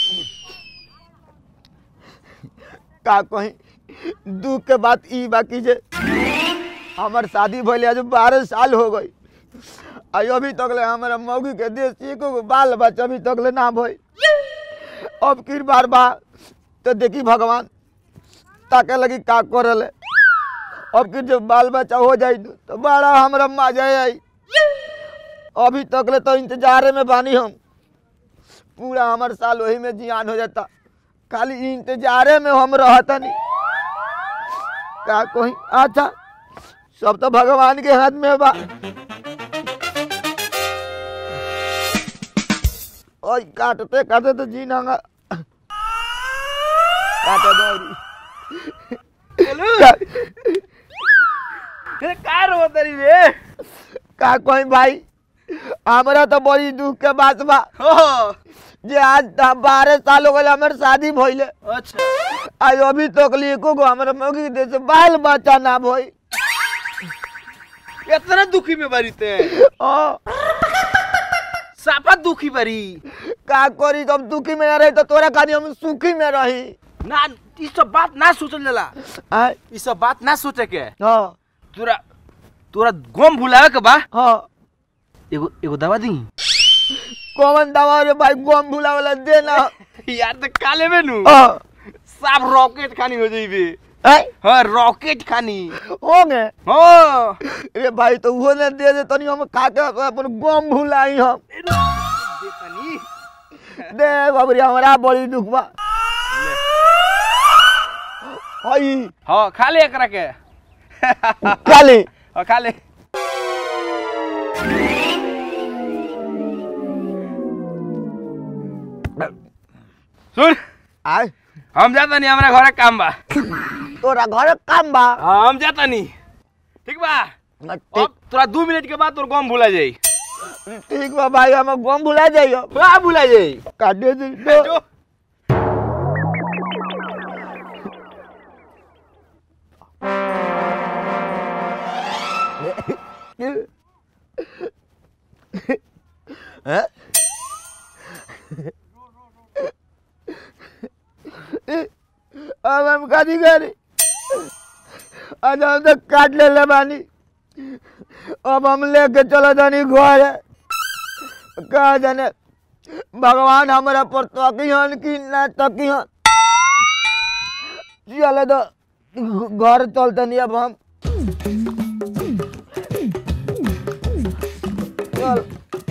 का कहीं दुख के बात ई बाकी जे हमार शादी भइले आज बारह साल हो गई आई अभी तक ले हमारा मौगी के देश एको गो बाल बच्चा अभी तक ले ना भई अब की बार बा तो देखी भगवान ताके लगी का करले अब की जब बाल बच्चा हो जाई तो बड़ा हमरा मजा आई अभी तक ले तो इंतजारे में बानी हम पूरा हमार साल वही में जियान हो जाता खाली इंतजारे में हम रहता नहीं का कोई अच्छा सब तो भगवान के हाथ में बा ओए काटते काटते तो जी नांगा काटे दो अरे का रो तरी रे का कोई भाई हमरा तो बड़ी दुख के बात बा हो जे आज त- बारह साल हो गए हमारे शादी भइले अच्छा आज अभी तक लिए एको गो हमारे मौगी के देश से बाल बच्चा ना भई इतना दुखी में बारी ते ओ साफा दुखी बारी का करी जब दुखी में ना रही तो तोरा खानी हम सुखी में रही ना ई सब बात ना सोचल जाला आय ई सब बात ना सोचे के हाँ तोरा तोरा गम भुलावे के बा हाँ एगो एगो दवा दी कौन दवा रे भाई गम भुला वाला देना यार तो काले में नु हाँ साफ रॉकेट खानी हो जाइबे आय हाँ रॉकेट खानी होंगे हाँ रे भाई तो वो ने दे दे तनी हम खा के अपन गम भुलाई हम दे तनी दे बाबरी हमारा बड़ी दुख बा हई हाँ खा ले एकरा के काली हाँ खा ले सुन आय हम जाता नहीं हमारा घरे काम बा तोरा घर काम बा हाँ, हम जाता नहीं ठीक बा ठीक अब तोरा दू मिनट के बाद तोर गम भुला जाई ठीक बा भाई हम गम भुला जाइयो का भुला जाई काटे दे दो। जो हैं? अब हम कथी करी आज हम तो काट ले ले बानी अब हम लेके चलो जानी घर कहा जाने भगवान हमारा पर तकिहन कि ना तकिहन चले तो घर चलते नहीं अब हम चल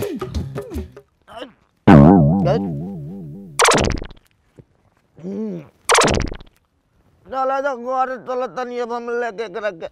चलो तो घर चलो तनी अब हम लेके एकरा के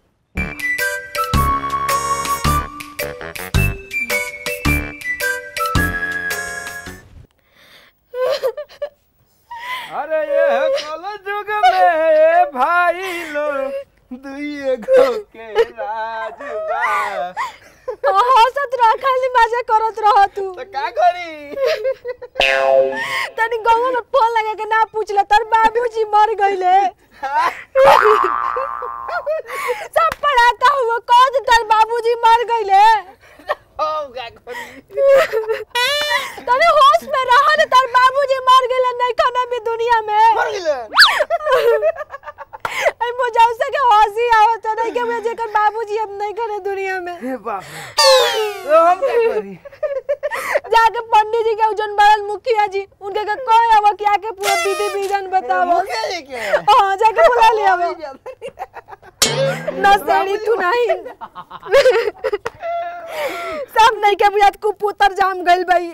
अरे ये कल जुग में ये भाई लो दुइए गो के राज बा हंसत रह खाली मजा करत रह तू तो का करी तनी गौवा में फोन लगा के ना पूछ ले तर बाबूजी मर गइले सब पढ़ाता हुआ कौन तर बाबूजी मर गइले ओ का करी तनी होश में रह न तर बाबूजी मर गइले नहीं खाना भी दुनिया में मर गेले आई मुझे के हंसी आवत नहीं के मुझे जेकर बाबूजी अब नहीं करे दुनिया में हे बाप रे। तो हम का करी जाके पंडित जी के उजन बड़ल मुखिया जी उनके के कहे अब कि आके पूरा विधि विधान बतावो मुखिया जी के हाँ जाके बुला लिया वो नसेड़ी तू नहीं सब नहीं के बुझात कुपुतर जाम गइल भाई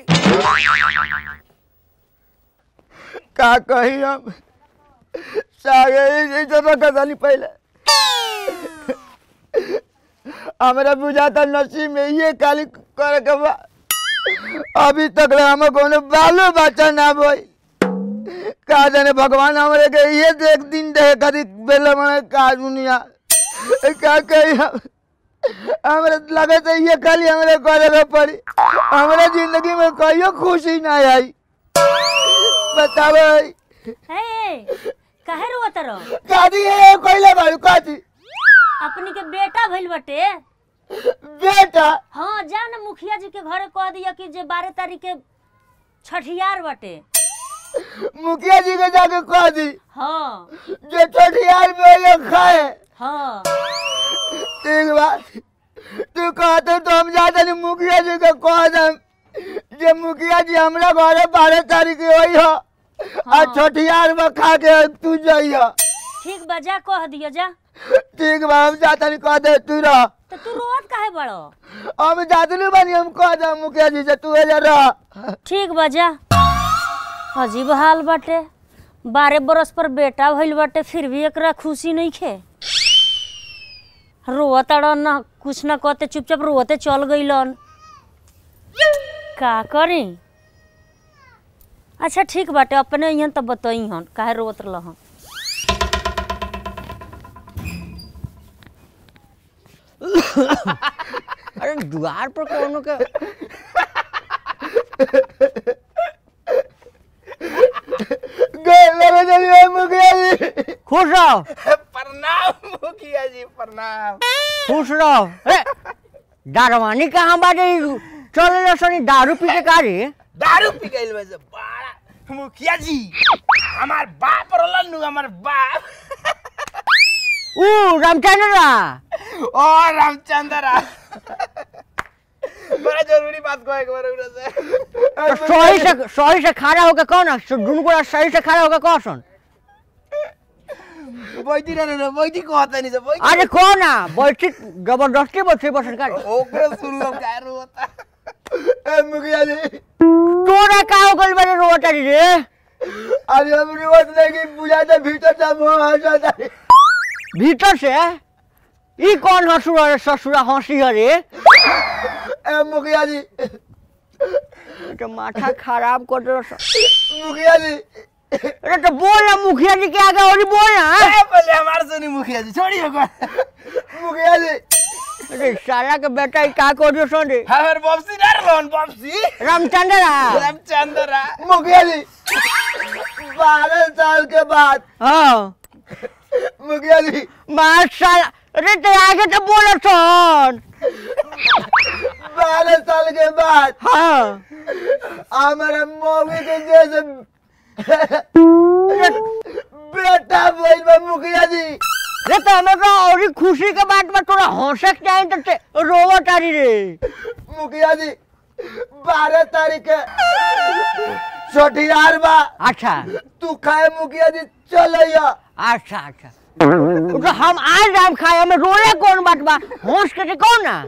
का कही हम सागे जैसे कसाली पहले हमरा बुझाता नसीब में ये काली करे के बा अभी तक ले हम कोनो बालो बच्चा ना भई का जाने भगवान हमरे के ये देख दिन दे कदी बेले मने का दुनिया का कही हम हमरे लगे तो ये खाली हमरे करे के पड़ी हमरे जिंदगी में कहियो खुशी ना आई बताओ हे काहे रोवत रहो कादी है कोइले बाड़ू कादी अपनी के बेटा भइल बटे बेटा हाँ जा ना मुखिया जी के घरे कह दिया कि जे बारह तारीख के छठियार बटे मुखिया जी के जाके कह दी हाँ जो छठियार में ये खाए हाँ ठीक बात तू कहते तो हम जाते नहीं मुखिया जी के कह दम जे मुखिया जी हमरा घरे बारह तारीख के होई हो आ हाँ। छठियार में खा के तू जइह ठीक बा जा कह दियो जा ठीक बा हम जाते नहीं कह दे तू रह तो तू रोत काहे बड़ो हम जाते नहीं बनी हम कह दे मुखिया जी से तू एजा रह ठीक बा जा अजीब हाल बाटे बारह बरस पर बेटा भइल बाटे फिर भी एकरा खुशी नहीं खे रोवत ना कुछ ना कहते चुपचाप रोते चल गइलन का करी अच्छा ठीक बाटे अपने यहाँ तब बतई हन काहे रोवत रहन अरे द्वार पर कोनो के गए मेरे जरिए मुखिया जी खुश रहो प्रणाम मुखिया जी प्रणाम खुश रहो अरे दारवानी कहाँ बाटे चल लो सनी दारू पी के का रे दारू पी गइल बा से बड़ा मुखिया जी हमार बाप रोलन नु हमार बाप ऊ रामचंद्र ओ रामचंद्र बड़ा जरूरी बात कहे के बारे से तो सही से सही से खड़ा होके कौन दुनू को सही से खड़ा होके कौन सुन बैठी रहे रे बैठी कहता नहीं से बैठी अरे कौन ना बैठी जबरदस्ती बैठी बसन का ओकरे सुन लो क्या रोता ए मुखिया जी तोरा का हो गइल बारे रोता रे अरे हम रिवर्स नहीं बुझा दे भीतर से मुंह हंसा दे भीतर से ई कौन हसुरा रे ससुरा हंसी है रे ए मुखिया जी तो माथा खराब कर दो मुखिया जी अरे तो बोल ना मुखिया जी के आगे और बोल ना ए पहले हमार सुनी मुखिया जी छोड़िए को मुखिया जी अरे साला के बेटा ई का कर दियो सुन रे हमार बॉक्सी ना रोन बॉक्सी रामचंद्र रामचंद्र मुखिया जी बारह साल के बाद हाँ मुखिया जी मार साला अरे तो आगे तो बोलो सुन बारह साल के बाद हाँ हमारे मौगी के जैसे बेटा बोल बा मुखिया जी रे तो हमें तो और ही खुशी के बात में थोड़ा हंसक चाहिए तो ते रोवत आ रही रे मुखिया जी बारह तारीख के छठियार बा अच्छा तू खाए मुखिया जी चलैया अच्छा अच्छा तो हम आज राम खाए हमें रोले कौन बात बा हंस के ते कौन ना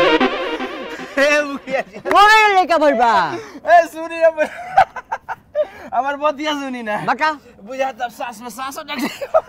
ए मुखिया जी रोले लेके भइल बा ए सुनी रे हमार बतिया सुनी ना बता बुझा तब सास में सासो डक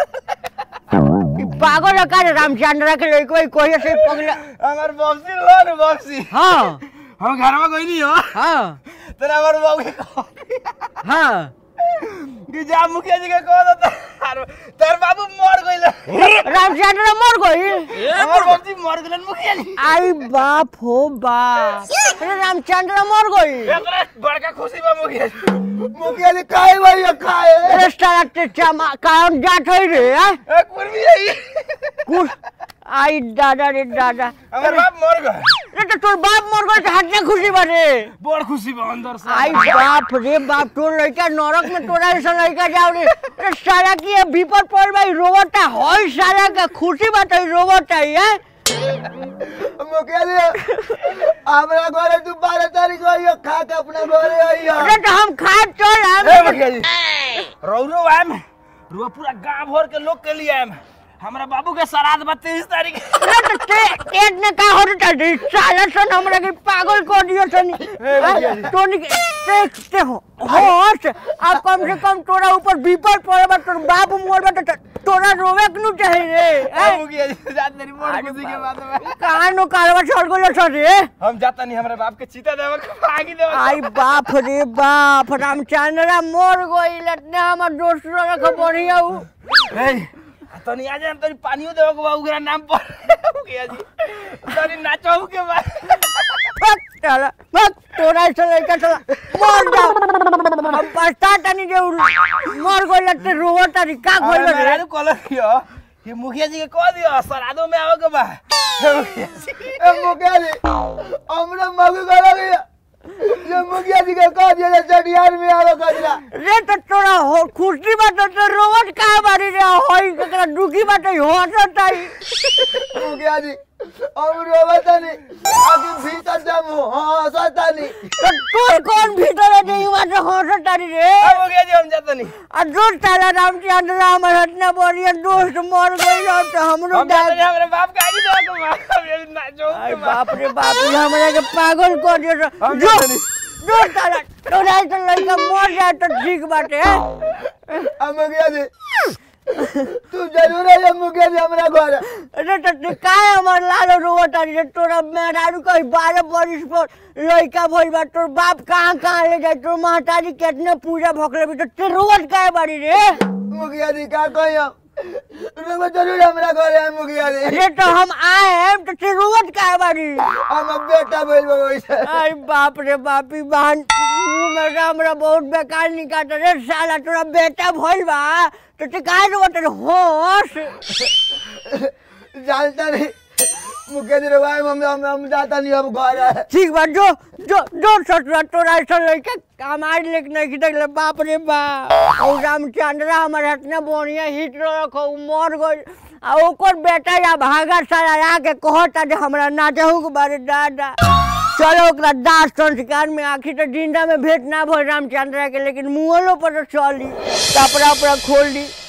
ई पागल है का रे रामचंद्र के लइको कोई से पगला हमार बॉक्सी लोन बॉक्सी हाँ हम घर में कोई नहीं हो हाँ तेरा हमार बाबू के हाँ कि जा मुखिया जी के कह दो तार तार बाबू मर गइल रामचंद्र मर गई हमार बाबूजी मर गइल मुखिया जी आई बाप हो बाप अरे रामचंद्र मर गई एकरा बड़का खुशी बा मुखिया जी मुखिया जी खाए भैया खाए अरे साला ते चमा कारण जात है रे हैं? ए कुर्मी है कुछ आई दादा रे दादा हमार बाप मर गए अरे तो तोर बाप मर गई तो हटने खुशी बने बड़ खुशी बा अंदर से आई बाप रे बाप तोर लड़का नरक में तोरा ऐसा लड़का जाओ रे अरे साला की ये विपद पड़ भाई रोवता होई साला का खुशी बात है रोवता है मुखिया जी हमरा घरे तू बारह तारीख आइयो खा के अपना घरे आइयो अरे तो हम खा चल ए हम मुखिया जी रौरो आम रुआ पूरा गांव भर के लोग के लिए आम हमरा बाबू के श्राद्ध बा तेईस तारीख अरे तो ते एक ने का हो रहा है साला सन हमरा के पागल कर दियो सन तो नि ते ते हो होश अब कम से कम तोरा ऊपर विपद पड़े बा तोर बाप मोर बा तो तोरा रोवे के नु चाहे रे ए हैं? मुखिया जी जात मेरी बड़ खुशी के बात बा कहाँ नो कारवा चढ़ गलो सर रे हम जाता नहीं हमरा बाप के चीता देवा के आगे देवा आई बाप रे बाप रामचंद्र मोर गइल इतने हमर दोस्त रख बढ़िया उ ए तनी आ जाए तनी पानियो देवा के बा ओकरा नाम पर मुखिया जी तनी नाचो के बा फक चला फक तोरा से लड़का चला मर जा हम पछता तनी जे उ मर गइल इतने रोवा तनी का गइल रे मेरा कॉलर कियो कि मुखिया जी के कह दियो श्राद्धो में आओ के बा मुखिया जी ए मुखिया जी हमरा मौगी घरे गइया ये मुखिया जी के कह दिया जे चटियार में आलो कजरा रे तो तोरा हो खुशी बात तो रोवत का बारी रे होई ककरा दुखी बात होत ताई मुखिया जी हम रोवतानी आगे भीतर जम हंसतानी तो तोर कौन भीतर है नहीं बात होत तारी रे अब हो गया जी हम जाते नहीं आ दोस्त ताला रामचंद्र राम हटना बोलिए दोस्त मर गई और तो हमरो हम जाते नहीं दाद हमारे बाप का ही दो को मार ना जो आई बाप रे बाप ये हमरा के पागल कर दियो हम जो जाते नहीं। जो ताला तोरा तो लड़का मर जाए तो ठीक बात है अब मुखिया जी तू जरूर है ये मुखिया जी हमरा घर अरे तो ते काय हमर लालो रोवत तारी रे तोरा मेहरारू कहीं बारह बरिस पर लड़का भइल बा तोर बाप कहाँ कहाँ ले जाए तोर महतारी कितने पूजा भोकले भी तो ते रोवत काय बारी रे मुखिया जी का कही हम रुको जरूर हमरा घर है मुखिया जी अरे तो हम आए हैं तो ते रोवत काय बारी हम बेटा बोल वैसे अरे बाप रे बापी बहन मुंह में हमरा बहुत बेकार निकाल रे साला तोरा बेटा भइल बा तो ते काहे रोवत रे होश जानता नहीं मुखिया जी रवाय हम हम हम जाता नहीं अब घर है ठीक बा जो जो जो ससुरा तोरा ऐसा लड़का हमारे लेके नहीं खिदक बाप रे बाप और रामचंद्रा हमारे हटने बढ़िया हिट रखो उ मर गई आ ओकर बेटा या भागा सारा आके कहता जे हमरा नाचहु के बारे दादा चलो ओकरा दास संस्कार में आखिर तो जिंदा में भेंट ना भइल रामचंद्रा के लेकिन मुहलो पर तो चली कपड़ा उपड़ा खोल दी